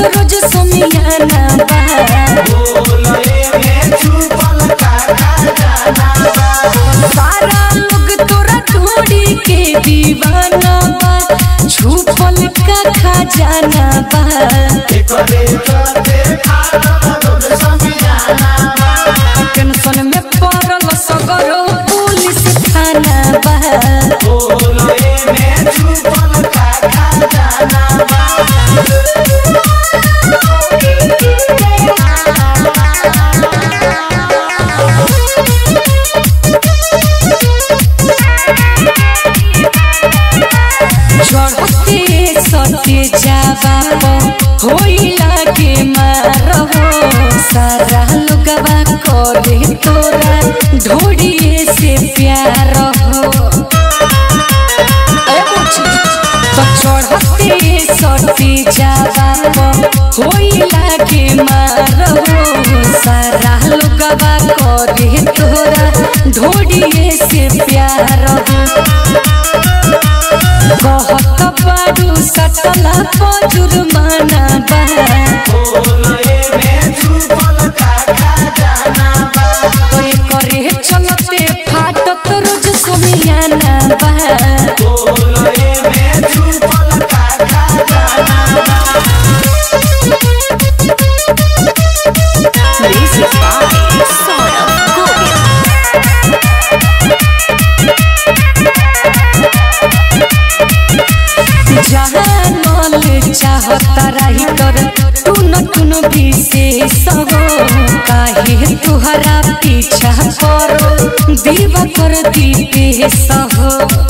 रोज सोमियाना बा सारा लोग तोरा ढूंढी के दीवाना बा छुपल का खजाना बा टेंशन में पड़ल सगरो पुलिस थाना बा चढ़ते सते जावा होइला के मारहो सारा लोगवा करे तोरा ढोड़िए से प्यार हो तो चढ़ते सते जावा होइला के मारहो सारा लोगवा करे तोरा ढोड़िए से प्यार हो कहत बाडू सटला पर जुर्माना बा तोय करे चलते फाटत रोज सोमियाना बा Music by Saurabh Govind. जानल चाहता रही कर टुन टुन विशेष हो काहे तुहरा पीछा करो दीवा कर दीपेश हो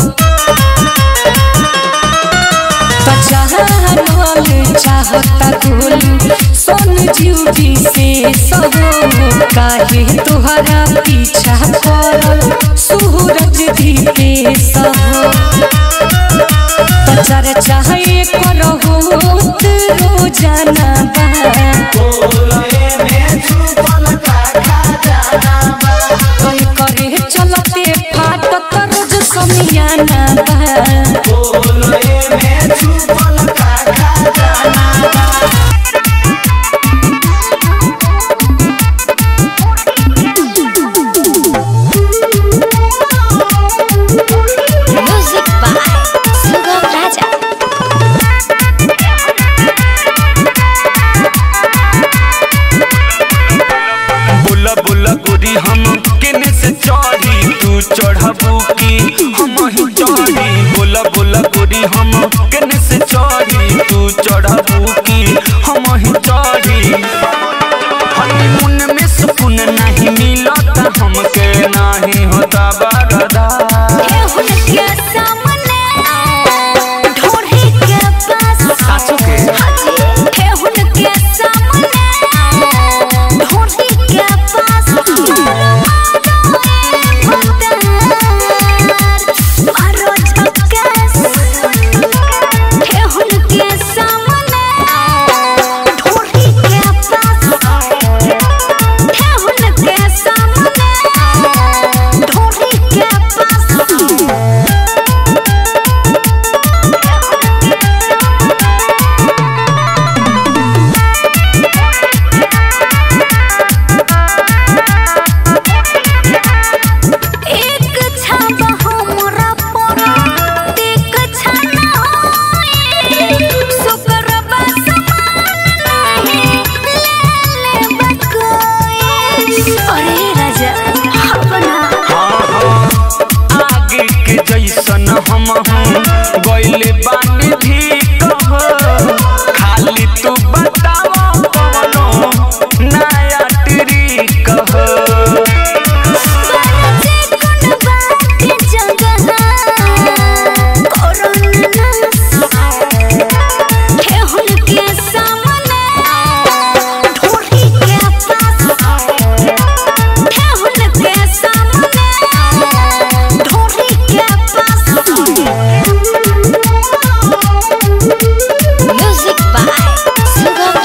तो जानल चाहता गोलू सोन जीव विशेष हो काहे तुहरा पीछा करो सूरज दीपेश हो प्रचार चाहे करहो रोजाना बा कोई करे चलते फाटत रोज समियाना बा Music by Sugam Raja. बुला बुला गोरी हम केने से चढ़ी तू चढ़बू की हम ही चढ़ी बुला बुला गोरी हम केने से चढ़ी तू चढ़बू की हम ही चढ़ी हनीमून में सुकून नहीं मिलता हमके नहीं होता बरदा के सामने ढोढ़ी के पास सासू के ठेहुन के सामने ढोढ़ी के पास मारो झक्कास ठेहुन के सामने ढोढ़ी के पास ठेहुन के सामने ढोढ़ी के पास एक छाप हमरा पर एक छाना होए सुकरबा समान नहीं ले ले बकोए अरे राजा अपना हाँ हाँ आगे के जैसन हम हूँ गैले बानी भी कह खाली तू बताओ कौनो नया ट्रिक कह बाजे कोन बात जगह कोरोना ठेहुन के सामने ढोढ़ी के पास ठेहुन के सामने ढोढ़ी के पास म्यूजिक बाय सुगम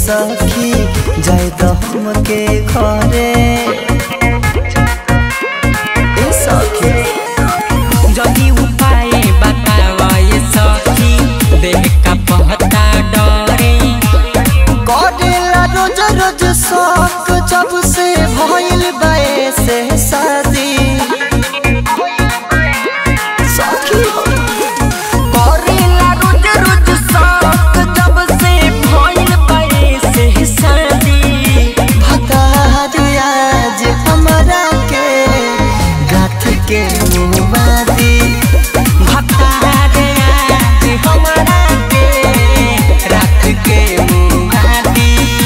सखी जाए तो हमके घरे ए सखी जदि उपाय बतावा ये सखी देह का पहता डरे करेला रोज रोज शौक जब से भइल बाए से शादी सखी हो करेला रोज रोज शौक जब से भइल बाए से शादी भतार आज हमरा के गाथ के मुबादी भतारे आज हमरा के रात के मुहादी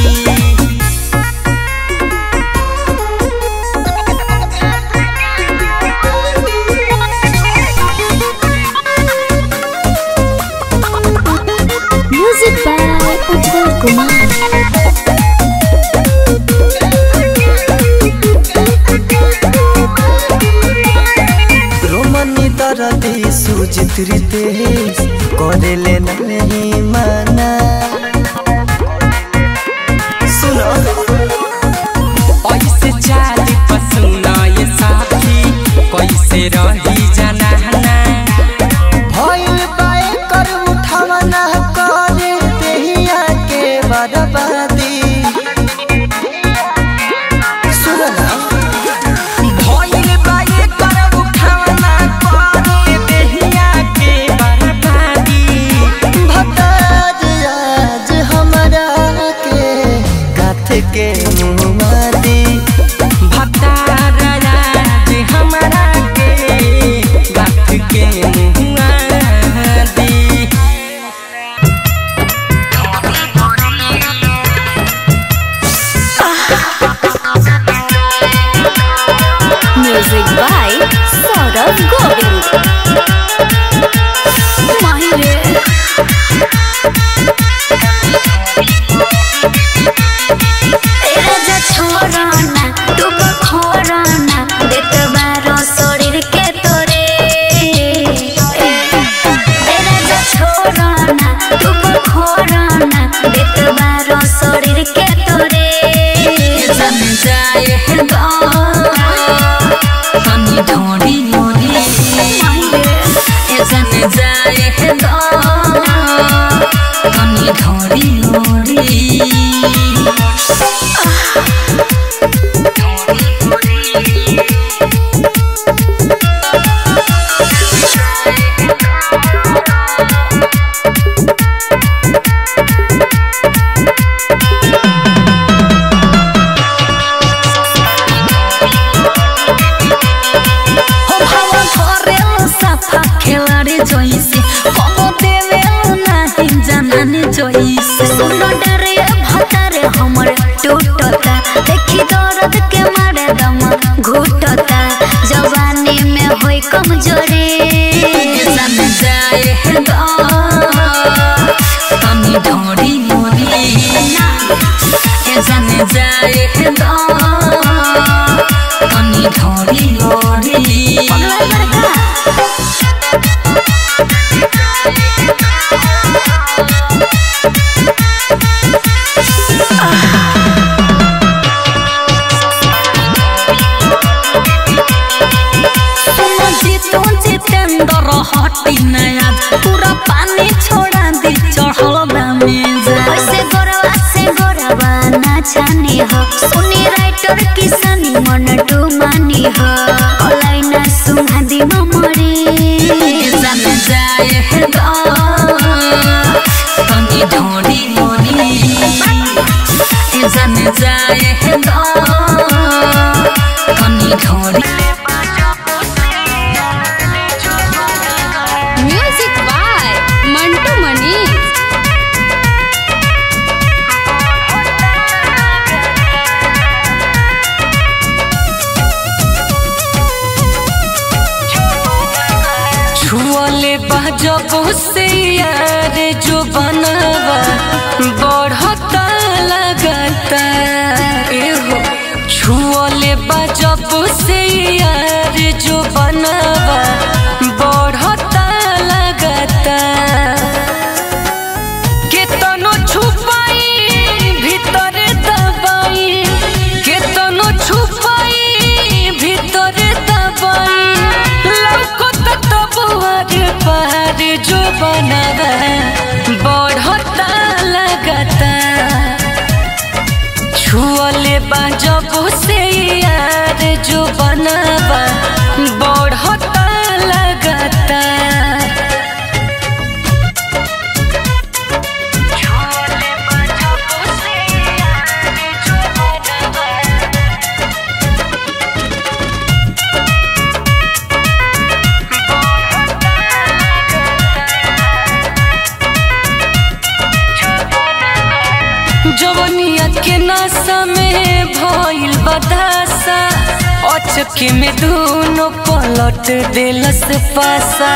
म्यूजिक बाय उज्जवल कुमार रोमनी दरदी सुजित रितेश करेले नहीं माना सुनो ऐसे चाली पसुना ये साथी कैसे रही जनाना भइल बाए कर उठावना करे देहिया के बर्बादी सुनो ना भइल बाए कर उठावना करे देहिया के बर्बादी भताज आज हमरा के गाथ के मुमादी भतार आज हमरा के गाथ के मुआ दी म्यूजिक बाय सौरभ गोविंद माहिरे राजा छोड़ना तू खोड़ना देत बारो शरीर के तोरे ए राजा छोड़ना तू खोड़ना देत बारो शरीर के तोरे जम जाए है दो हमी ढोड़ी मोरी ए जम जाए है दो हमी ढोड़ी मोरी हो भावा घरे सफा खेलाड़ी जोइसे कमो देवे नाही जानने जोइसे सुनो डरे भतारे हमर टूटता देखी दर्द के मारे दम घुटता जवानी में होई कमजोरी सन जाए है दो हमी ढोड़ी मोरी ए जाने जाए है दो हमी ढोड़ी मोरी पगला लड़का सुनो जीतो जितेंद्र हटी नया पूरा पानी छोड़ा दी चढ़ल दामेज ऐसे गोरवा से गोरवा ना छानी हो सुनी राइटर किसानी मन टू मानी हो ओलाई ना सुना दी ममरी जन जाए है दो हमी ढोड़ी मोरी जन जाए है दो हमी ढोड़ी म्यूजिक बाय मंटू मनी छुअले जब से यार जो बनवा बढ़ता लगता एहो छुअले जब से यार जो बनवा बढ़ता लगता केतनो छुपाई जवनिया के नशा में भइल बदासा अचके में दोनों पलट दिलस पासा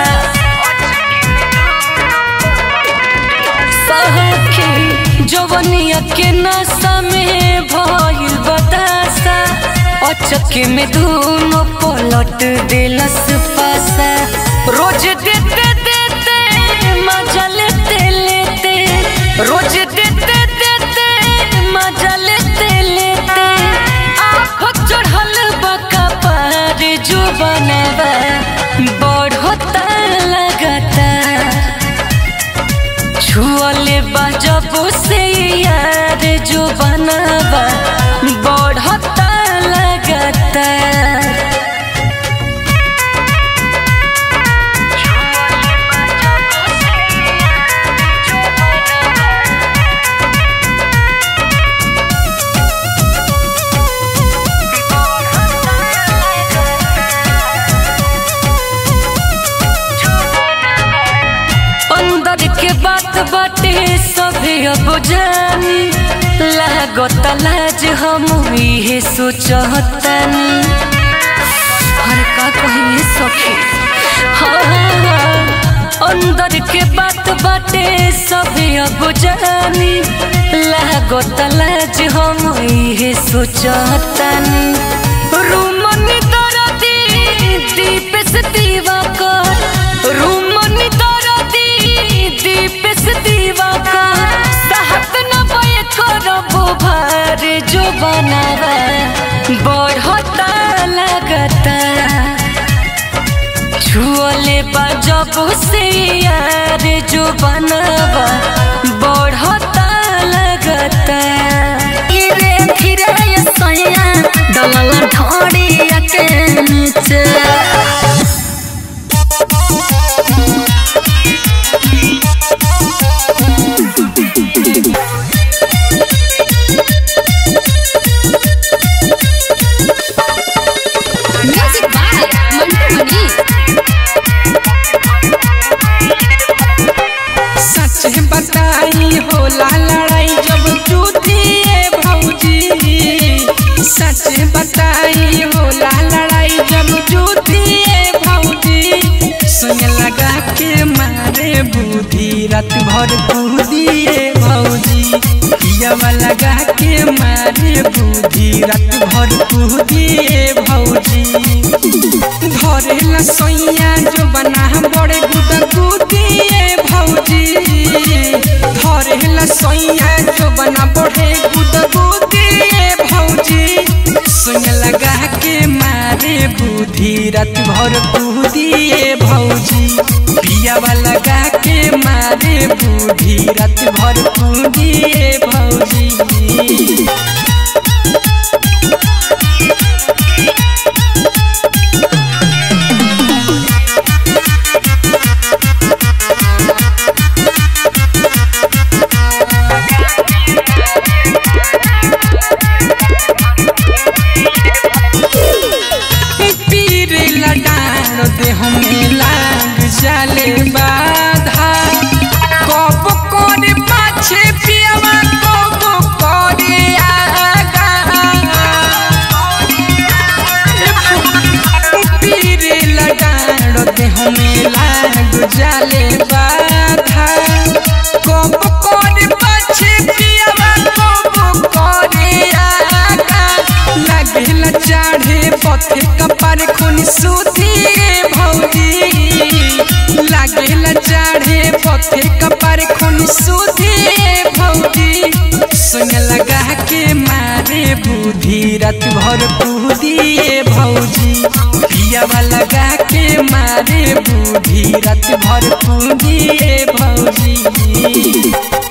सखी जवनिया के नशा में भइल बदासा अचके में दोनों पलट दिलस पासा रोज देते देते मजा लेते लेते रोज देते देते मजा लेते लेते आँख चढ़ल बका पार जो बनवा बढ़ता लगता छुअले बजब से यार जो बनवा बढ़ता लगता अंदर के बात बाटे सभी अब जानी लागत लाज हम इहे सोचतनी हर का कहिए सखी हाँ, हाँ, हाँ। अंदर के बात बाटे सभी अब जानी लागत लाज हम इहे सोचतनी रूमनी दरदी दीप से दीवा कर रूमनी दरदी दीप से दीवा कर सहत न बय करबो भार जो बनावा बढ़ता लगता छुअले बजब से यार जो बनवा बढ़ता लगता धीरे धीरे ये सैया डलल ढोड़िया के नीचे म्यूजिक बाय मंटू मनी सच बताई होला लड़ाई जब जूतिए भौजी सच बताई होला लड़ाई जब जूतिए भौजी सुन लगा के मारे बुद्धि रात भर कूदिए भौजी पियावा लगा के मारे बुद्धि रात भर कूदिए भौजी धरेला सैया जो बना बड़े गुदा गुदिए भौजी धरेला सैया जो बना बड़े गुदा गुदिए भौजी सुन लगा के मारे बुद्धि रात भर कूदिए भौजी पियावा लगा के मारे बुद्धि रात भर कूदिए भौजी पीर लडान दे हमें लाग जाले बाधा कब करे पाछे पियावा कब करे आगा पीर लडान दे हमें लाग जाले बाधा कब करे पाछे पियावा कब करे आगा लागेला चाढ़े पथे कपार खून सुधिए भौजी लागेला चाढ़े पथे कपार खून सुधिए भौजी सुन लगा के मारे बुद्धि रात भर कूदिए भौजी पियावा लगा के मारे बुद्धि रात भर कूदिए भौजी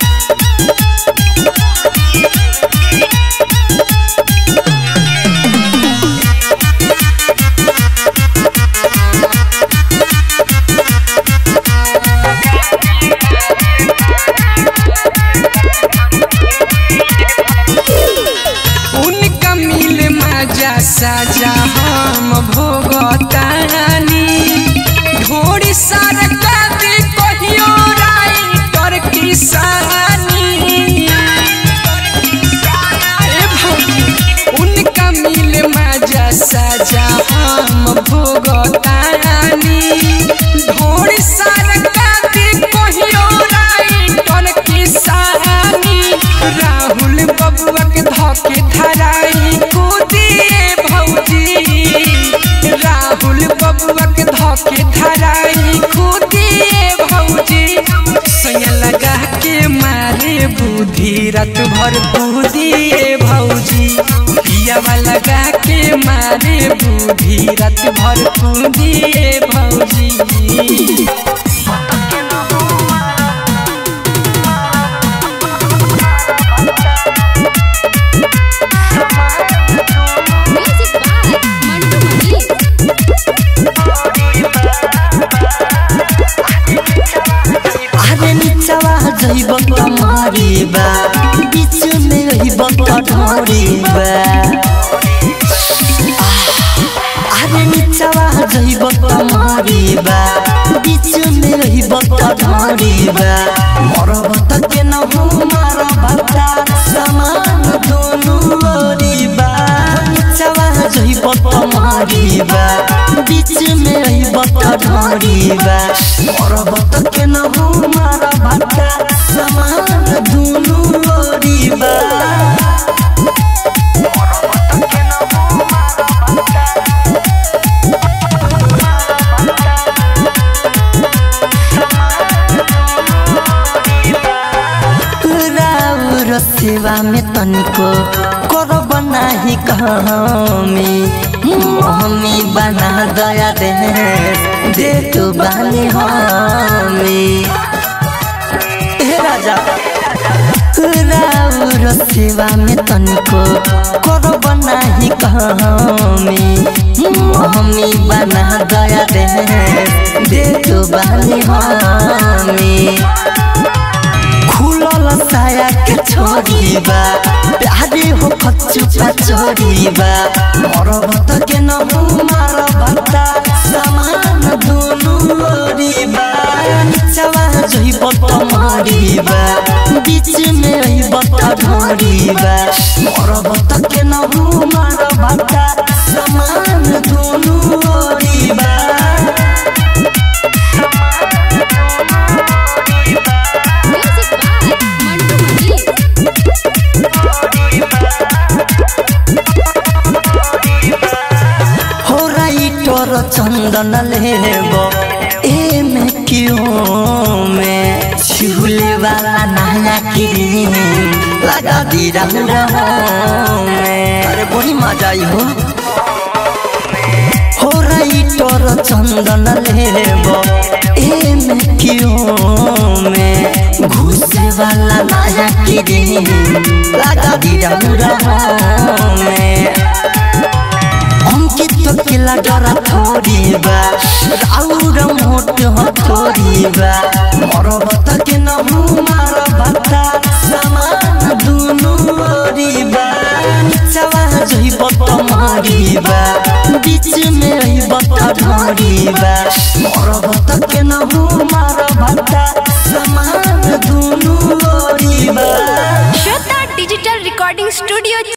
उनका मिल मजा साजा हम भोगतानी ढोड़ी सरका दे कहियो धके धराई खुदिए भौजी सोया लगा के मारे बुद्धि रात भर बुद्धिए भौजी पियावा लगा के मारे बुद्धि रात भर बुद्धिए भौजी म्यूजिक बाय मंटू मनी अरे निचवा जइब कमारी बा बीच में रहिब कठोरी बा अरे निचवा जइब कमारी बा बीच में रहिब कठोरी बा मरब त के न हो मार भक्ता समान दोनों ओरी बा निचवा जइब कमारी बा बीच में रहिब कठोरी बा मरब त के न हो मार भक्ता समान दोनों ओरी बा राउर सेवा में तनिको करब नाही कहमी हमी बना दया दे दे तो बानी हमी हे राजा राउर सेवा में तनिको करब नाही कहमी हमी बना दया दे दे तो बानी हमी खुलल साया के छोरी बा प्यारे हो खचुपा छोरी बा मरब त के न हो मार भक्ता समान दोनों ओरी बा निचवा जोई बत मारी बा बीच में रही बत ढोरी बा मरब त के न हो मार भक्ता समान दोनों ओरी बा म्यूजिक बाय मंटू मनी हो राइटर चंदन लेब ए में क्यों में छिहुले वाला नया क्रीम लगा दी रंग में अरे बड़ी मजा आई हो हो राइटर चंदन लेब ए में क्यों में घुसे वाला नया क्रीम लगा दी रंग में अंकित तो किला डरा थोड़ी बा राउर मोट हो थोड़ी बा मरब त के न हूँ मार भत्ता समान दुनु ओरी बा निचवा जोई बत मारी बा बीच में रही बत ढोरी बा मरब त के न हूँ मार भत्ता समान दुनु ओरी बा श्वेता डिजिटल रिकॉर्डिंग स्टूडियो